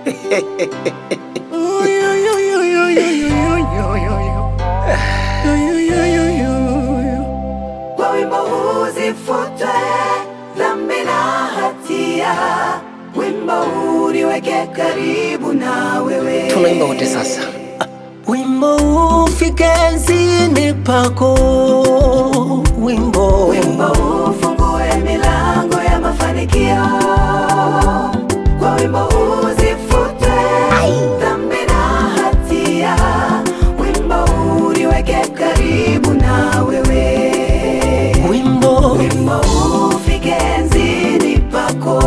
Kwa wimbo huu zifutwe dhambi na hatia, wimbo huu niweke karibu na wewe. Tunaimba wote sasa. Wimbo ufike enzini pako, wimbo Wimbo huu ufungue milango ya mafanikio. Kwa wimbo huu zifutwe dhambi na hatia, wimbo huu niweke karibu na wewe. wimbo Wimbo huu ufike enzini pako,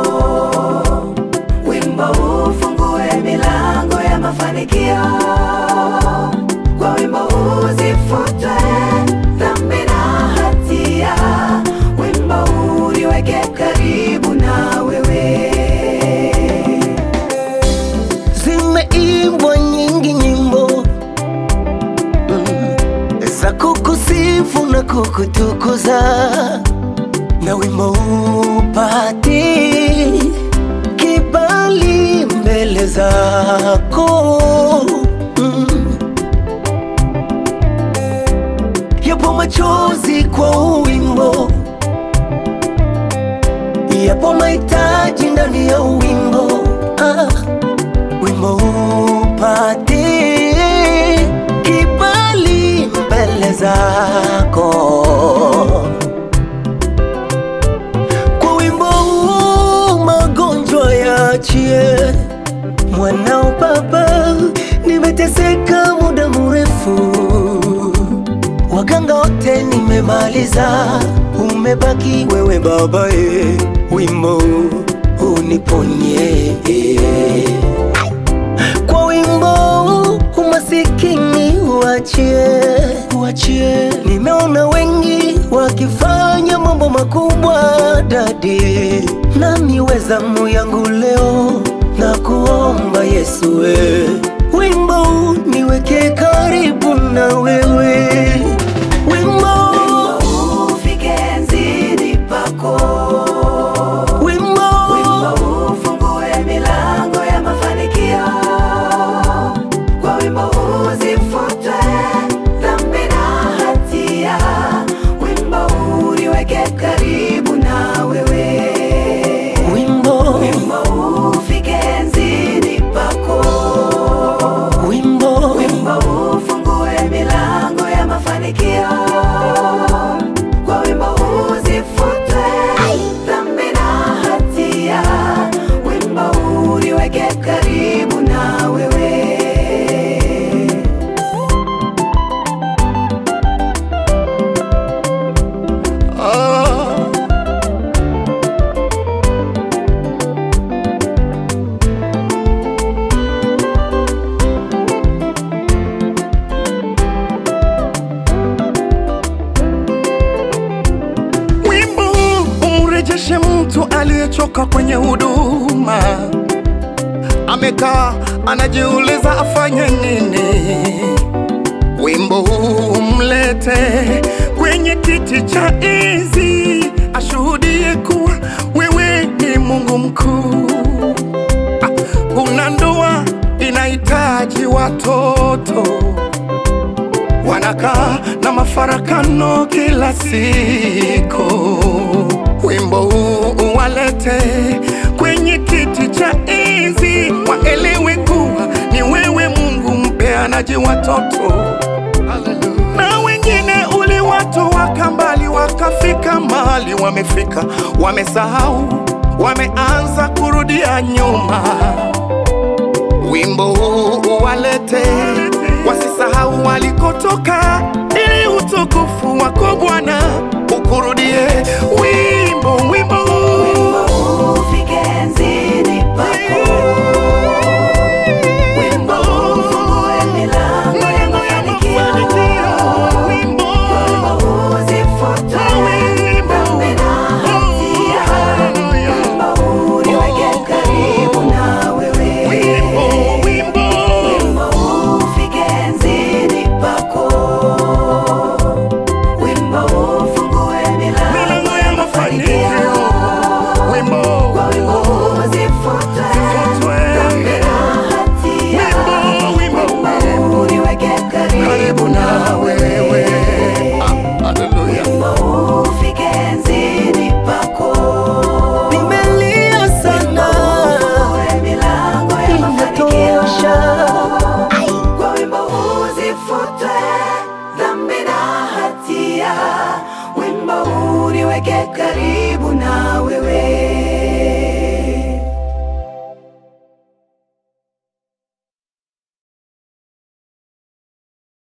wimbo huu ufungue milango ya mafanikio. Kwa wimbo huu zifutwe dhambi na hatia, wimbo huu niweke karibu na wewe. zimeimbwa nyingi nyimbo mm, za kukusifu na kukutukuza, na wimbo upati kibali mbele zako mm. Yapo machozi kwa wimbo, yapo mahitaji ndani ya wimbo ah wimbo upate kibali mbele zako. Kwa wimbo huu magonjwa yaachie, mwanao Baba, nimeteseka muda mrefu, waganga wote nimemaliza, umebaki wewe Baba, e, wimbo uniponye kwa wimbo umasikini uachie, uachie. Nimeona wengi wakifanya mambo makubwa dadi, nami wezamu yangu leo na kuomba Yesu we wimbo niweke karibu na wewe wimbo, Wimbo huu ufike enzini pako. wimbo, Wimbo huu ufungue milango ya mafanikio. Kwa wimbo huu zifutwe dhambi na hatia, wimbo huu niweke karibu na wewe. wimbo, Wimbo huu ufike enzini pako. wimbo, Wimbo huu ufungue milango ya mafanikio. Kwa wimbo huu zifutwe dhambi na hatia, wimbo huu niweke karibu na wewe. Wimbo huu umrejeshe mtu aliyechoka kwenye huduma, amekaa anajiuliza afanye nini. Wimbo huu umlete kwenye kiti cha enzi, ashuhudie kuwa wewe ni Mungu mkuu. Ah, Kuna ndoa inahitaji watoto wanakaa na mafarakano kila siku. Wimbo huu uwalete kwenye kiti cha enzi, waelewe kuwa ni wewe Mungu mpeanaji watoto. Na wengine uliwatoa kambali, wakafika mahali wamefika, wamesahau, wameanza kurudia nyuma wimbo huu uwalete wasisahau walikotoka, ili utukufu wako Bwana ukurudie. Wimbo wimbo huu Wimbo huu ufike enzini pako. Wimbo huu ufungue milango ya mafanikio. Wimbo Wimbo huu zifutwe dhambi na hatia, wimbo huu niweke karibu na wewe. wimbo wimbo Wimbo huu ufike enzini pako. Wimbo huu ufungue milango ya mafanikio. Karibu